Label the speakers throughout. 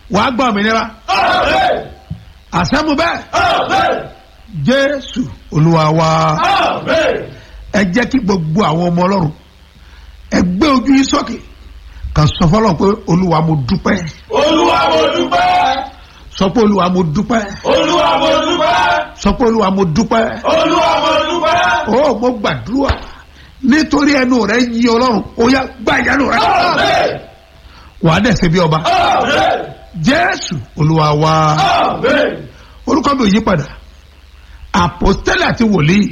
Speaker 1: wàá gbọ́ òmìnira àṣẹ́mu bẹ́ẹ̀ jésù olúwa wa ẹ jẹ́ kí gbogbo àwọn ọmọ ọlọ́run ẹ gbé ojú yín sókè kàn sọ fọlọ́ pé olúwa mo dúpẹ́
Speaker 2: Olúwa mo dúpẹ́.
Speaker 1: sọ pé olúwa mo dúpẹ́
Speaker 2: Olúwa mo dúpẹ́.
Speaker 1: sọ pé olúwa mo dúpẹ́
Speaker 2: Olúwa mo dúpẹ́.
Speaker 1: ó mo gbàdúrà nítorí ẹnu rẹ yí ọlọ́run ó yá gbá ìyanu rẹ
Speaker 2: Amen.
Speaker 1: wàá dẹ̀ ṣe bí ọba
Speaker 2: Amen.
Speaker 1: jésù olúwa wa
Speaker 2: Amen.
Speaker 1: orúkọ mi ò yí padà àpòstélì àti wòlíì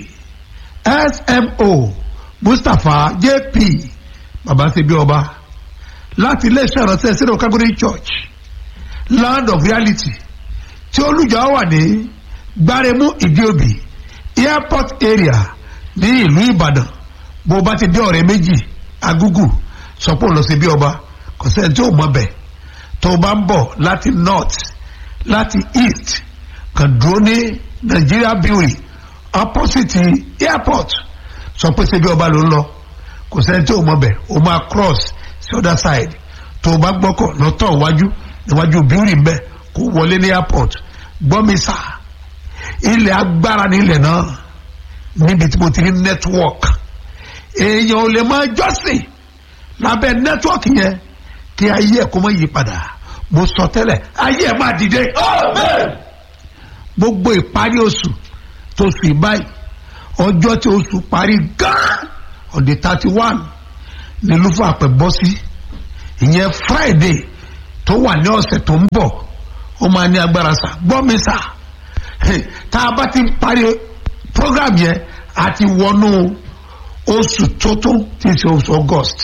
Speaker 1: smo mustapha jp baba ṣe bí ọba láti iléeṣẹ́ ìránṣẹ́ sínú calgary church land of reality tí olùjọ wà ní gbáremú ìdíòbí airport area ní ìlú ìbàdàn bó bá ti dé ọ̀rẹ́ méjì agúgù sọ pé ó lọ sí bí ọba kò sẹ́ni tí ò mọ̀ bẹ̀ tó o bá ń bọ̀ láti north láti east kan dúró ní nigeria brewery opposite airport sọ pé ṣe bí ọba ló ń lọ kò sẹ́ni tí ò mọ̀ bẹ̀ o máa cross sí other side tó o bá gbọ́kọ̀ lọ́tọ̀ iwájú níwájú brewery mbẹ́ kó wọlé ní airport gbọ́mi sá ilẹ̀ agbára ní ilẹ̀ náà níbi tí mo ti rí network èèyàn ò lè máa jọ́sìn lábẹ́ network yẹn kí ayé ẹ̀ kó má yí padà mo sọ tẹ́lẹ̀ ayé ẹ̀ máa dìde
Speaker 2: Amen.
Speaker 1: gbogbo ìparí oṣù tó sùn ìbáyìí ọjọ́ tí oṣù parí gán on the thirty one ní lúfà àpẹ bọ́ sí ìyẹn friday tó wà ní ọ̀sẹ̀ tó ń bọ̀ ó máa ní agbára sá gbọ́ mi sá tá a bá ti parí program yẹn a ti wọnú oṣù tuntun tí í ṣe oṣù august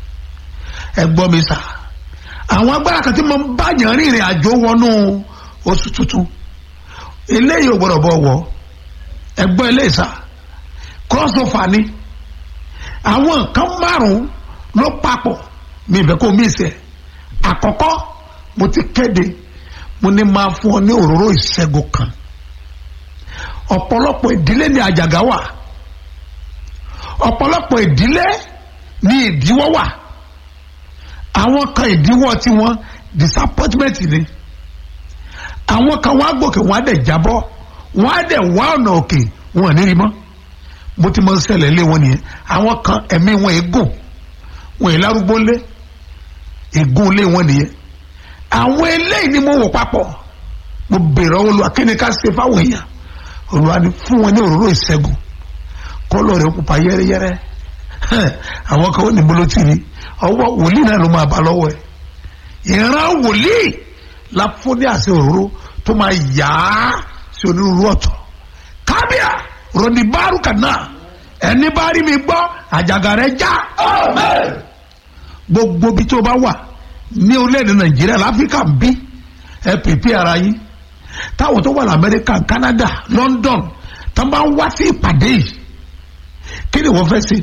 Speaker 1: ẹ gbọ́ mi sá àwọn agbára kan tí mo ń bá yàn rìnrìn àjò wọnú oṣù tuntun eléyìí ò gbọdọ̀ bọ̀ wọ̀ ẹgbọ́n eléyìí sá cross over ni àwọn nǹkan márùn-ún ló papọ̀ mi ìfẹ́ kó mi ìsẹ̀ àkọ́kọ́ mo ti kéde mo ní máa fún ọ ní òróró ìṣẹ́gun kan ọ̀pọ̀lọpọ̀ ìdílé ní àjàgà wà ọ̀pọ̀lọpọ̀ ìdílé ní ìdíwọ́ wà àwọn kan ìdíwọ́ tiwọn disappointment ni àwọn kan wá gòkè wọn á dẹ̀ jábọ́ wọn á dẹ̀ wá ọ̀nà òkè wọn ò ní rí mọ́ bó ti mọ ṣẹlẹ̀ lé wọn nìyẹn àwọn kan ẹ̀mí wọn ègùn wọn ìlárúgbó lé ègún lé wọn nìyẹn àwọn eléyìí ni mo wò papọ̀ mo bèrè ọwọ́ olúwa kí ni ká ṣe fáwọn èèyàn olúwa ni fún wọn ní òróró ìṣẹ́gun kọ́lọ̀ rẹ̀ pupa yẹ́rẹ́yẹ́rẹ́ àwọn kan ó ní bolo tì ní ọwọ́ wòlíì náà ló máa bá lọ́wọ́ ẹ̀ ìran wòlíì la fún ní àṣẹ òróró tó máa yá sí onírúurú ọ̀tọ̀ kábíà ròní bárùkà náà ẹni bá rí mi gbọ́ àjàgà rẹ̀ já
Speaker 2: Amen.
Speaker 1: gbogbo bí tó bá wà ní orílẹ̀-èdè nàìjíríà láfíríkà ń bí ẹ pèpè ara yín táwọn tó wà lamẹ́ríkà canada london tó bá ń wá sí ìpàdé yìí kí ni wọ́n fẹ́ ṣe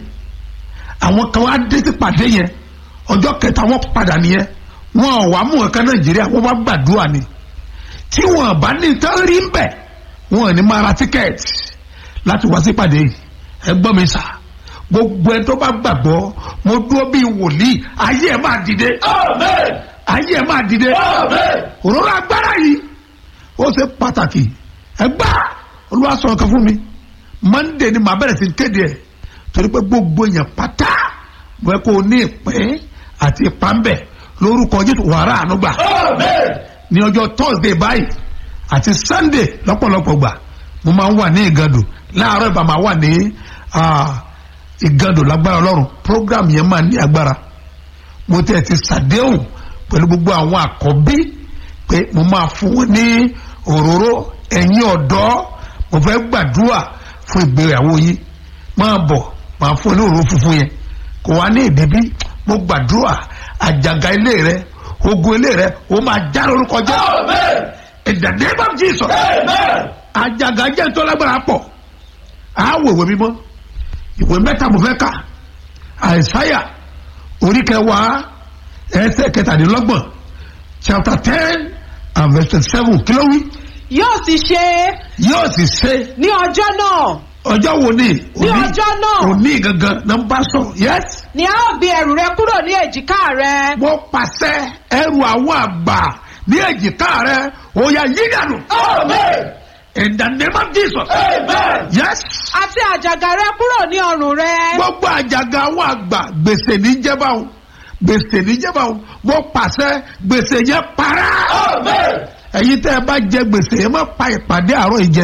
Speaker 1: àwọn kan wá dé sí ìpàdé yẹn ọjọ́ kẹta wọ́n padà nìyẹn wọn ò wá mú nǹkan nàìjíríà wọ́n bá gbàdúrà ni tí wọn bá ní tán rí ń bẹ̀ wọn ò ní máa ra tíkẹ́ẹ̀tì láti wá sí ìpàdé yìí ẹ gbọ́ mi sà gbogbo ẹ tó bá gbàgbọ́ mo dúró bíi wòlíì ayé ẹ máa dìde
Speaker 2: Amen.
Speaker 1: ayé ẹ máa dìde
Speaker 2: Amen.
Speaker 1: òróró agbára yìí ó ṣe pàtàkì ẹgbà olúwa sọ nǹkan fún mi monday ni màá bẹ̀rẹ̀ sí kéde ẹ̀ torí pé gbogbo èèyàn pátá mo fẹ́ kó o ní ìpín àti ìpàmbẹ̀ lórúkọ jésù wàrà ànúgbà
Speaker 2: Amen.
Speaker 1: ní ọjọ́ thursday báyìí àti sunday lọ́pọ̀lọpọ̀ gbà mo máa ń wà ní ìgàdò láàárọ̀ ìbá máa wà ní ah, ìgàdò lágbára ọlọ́run program yẹn máa ní agbára mo tẹ̀ ti ṣàdéhùn pẹ̀lú gbogbo àwọn àkọ́bí pé mo máa fún wọn ní òróró ẹ̀yin ọ̀dọ́ mo fẹ́ gbàdúrà fún ìgbéyàwó yín máa bọ̀ máa fún ní òróró funfun yẹn kò wá ní ìdíbí mo gbàdúrà àjàgà ilé rẹ ogun ilé rẹ ó máa já lórúkọ jẹ́
Speaker 2: Amen.
Speaker 1: in the name of Jesus
Speaker 2: Amen.
Speaker 1: àjàgà jẹ́ tó lágbára pọ̀ àáwò ìwé mímọ́ ìwé mẹ́ta mo fẹ́ kà àìsáyà orí kẹwàá ẹsẹ̀ kẹtàdínlọ́gbọ̀n chapter ten and verse twenty seven kí ló wí
Speaker 3: yóò sì ṣe
Speaker 1: yóò sì ṣe
Speaker 3: ní ọjọ́ náà
Speaker 1: ọjọ́ wo ni
Speaker 3: ní ọjọ́ náà
Speaker 1: òní gangan náà ń bá sọ̀rọ̀ yes
Speaker 3: ni a ó gbé ẹrù rẹ kúrò ní èjìká rẹ
Speaker 1: wọ́n pàṣẹ ẹrù àwọn àgbà ní èjìká rẹ ó yá yí dànù
Speaker 2: Amen.
Speaker 1: in the name of jesus
Speaker 2: Amen.
Speaker 1: yes
Speaker 3: àti àjàgà rẹ kúrò ní ọrùn rẹ.
Speaker 1: gbogbo àjàgà àwọn àgbà gbèsè ní jẹba o gbèsè ní jẹba o mo pàṣẹ gbèsè yẹn para
Speaker 2: Amen.
Speaker 1: ẹ̀yin tẹ́ ẹ bá jẹ gbèsè yẹn má pa ìpàdé àárọ̀ yìí jẹ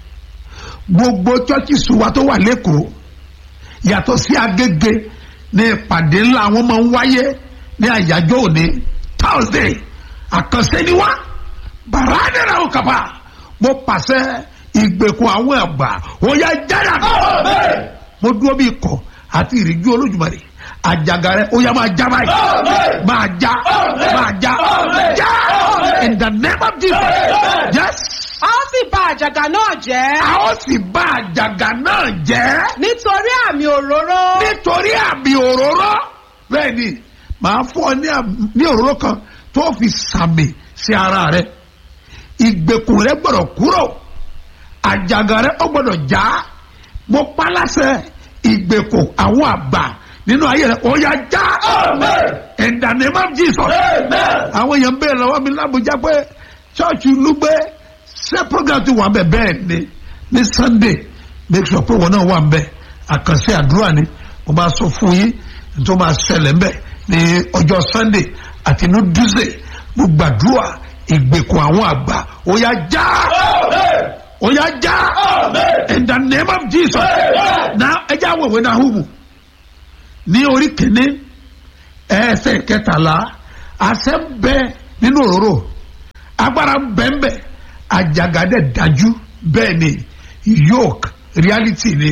Speaker 1: gbogbo chọ́ọ̀chì sùwà tó wà lẹ́kọ̀ọ́ yàtọ̀ sí agége ní ìpàdé ńlá àwọn máa ń wáyé ní àyájọ́ òní thursday àkànṣe ni wá bàrádìrà òkàpà mo pàṣẹ ìgbèkùn àwọn àgbà ó yá jáde
Speaker 2: Amen.
Speaker 1: mo dúró bí ikọ̀ àti ìrìjú olójúmọ̀rẹ́ àjàgà rẹ ó yá máa já báyìí
Speaker 2: Amen.
Speaker 1: máa já
Speaker 2: Amen.
Speaker 1: máa já
Speaker 2: Amen.
Speaker 1: já
Speaker 2: Amen.
Speaker 1: in the name of jesus
Speaker 2: Amen.
Speaker 1: yes
Speaker 3: a ó sì bà àjàgà náà jẹ́.
Speaker 1: a ó sì bá àjàgà náà jẹ́
Speaker 3: nítorí àmì òróró.
Speaker 1: nítorí àmì òróró bẹ́ẹ̀ ni màá fún ọ ní àmì- ní òróró kan tó fi sàmì sí ara rẹ ìgbèkùn rẹ gbọ́dọ̀ kúrò àjàgà rẹ ó gbọ́dọ̀ já mo pa láṣẹ ìgbèkùn àwọn àgbà nínú ayé rẹ ó yá já
Speaker 2: Amen.
Speaker 1: in the name of jesus
Speaker 2: Amen.
Speaker 1: àwọn èèyàn ń bèèrè lọ́wọ́ mi lábújá pé ṣọ́ọ̀ṣì lúgbẹ́ ṣé program ti wà ń bẹ̀ bẹ́ẹ̀ ni ní sunday make sure pé wọn náà wà ń bẹ̀ àkànṣe àdúrà ni mo máa sọ fún yín tó máa ṣẹlẹ̀ ń bẹ̀ ní ọjọ́ sunday àti ní tuesday mo gbàdúrà ìgbèkùn àwọn àgbà ó yá já
Speaker 2: Amen.
Speaker 1: ó yá já
Speaker 2: Amen.
Speaker 1: in the name of jesus
Speaker 2: Amen.
Speaker 1: na ẹ já wẹ̀wẹ̀ náà hùwù ní orí kìíní ẹsẹ̀ kẹtàlá àṣẹ ń bẹ nínú òróró agbára ń bẹ ń bẹ àjàgàdẹ dájú bẹ́ẹ̀ ni yoke reality ni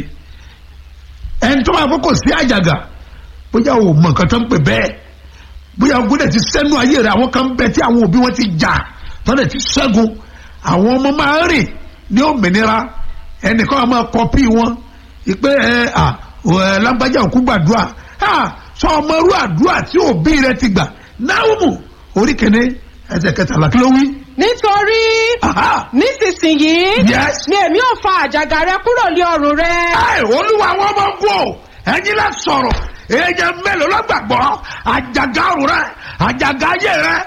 Speaker 1: ẹni tó máa fọkàn sí àjàgà bóyá o mọ nǹkan tó ń pè bẹ́ẹ̀ bóyá ogun dẹ̀ ti sẹ́nu ayé rẹ̀ àwọn kan ń bẹ tí àwọn òbí wọn ti jà tọ́lẹ̀ ti ṣẹ́gun àwọn ọmọ máa ń rìn ní òmìnira ẹnìkan máa kọpí wọn ìpè ẹ à ẹ lágbájá òkú gbàdúrà à sọ ọmọ irú àdúrà tí òbí rẹ ti gbà náwùmù orí kìíní ẹsẹ̀ kẹtàlá kí ló wí.
Speaker 3: nítorí
Speaker 1: Aha.
Speaker 3: nísinsìnyí
Speaker 1: Yes.
Speaker 3: ni èmi ò fa àjàgà rẹ kúrò ní ọrùn rẹ.
Speaker 1: ẹ olúwa àwọn ọmọ ń kú o ẹ̀yin lẹ sọ̀rọ̀ èèyàn mélòó ló gbàgbọ́ àjàgà ọ̀run rẹ àjàgà ayé rẹ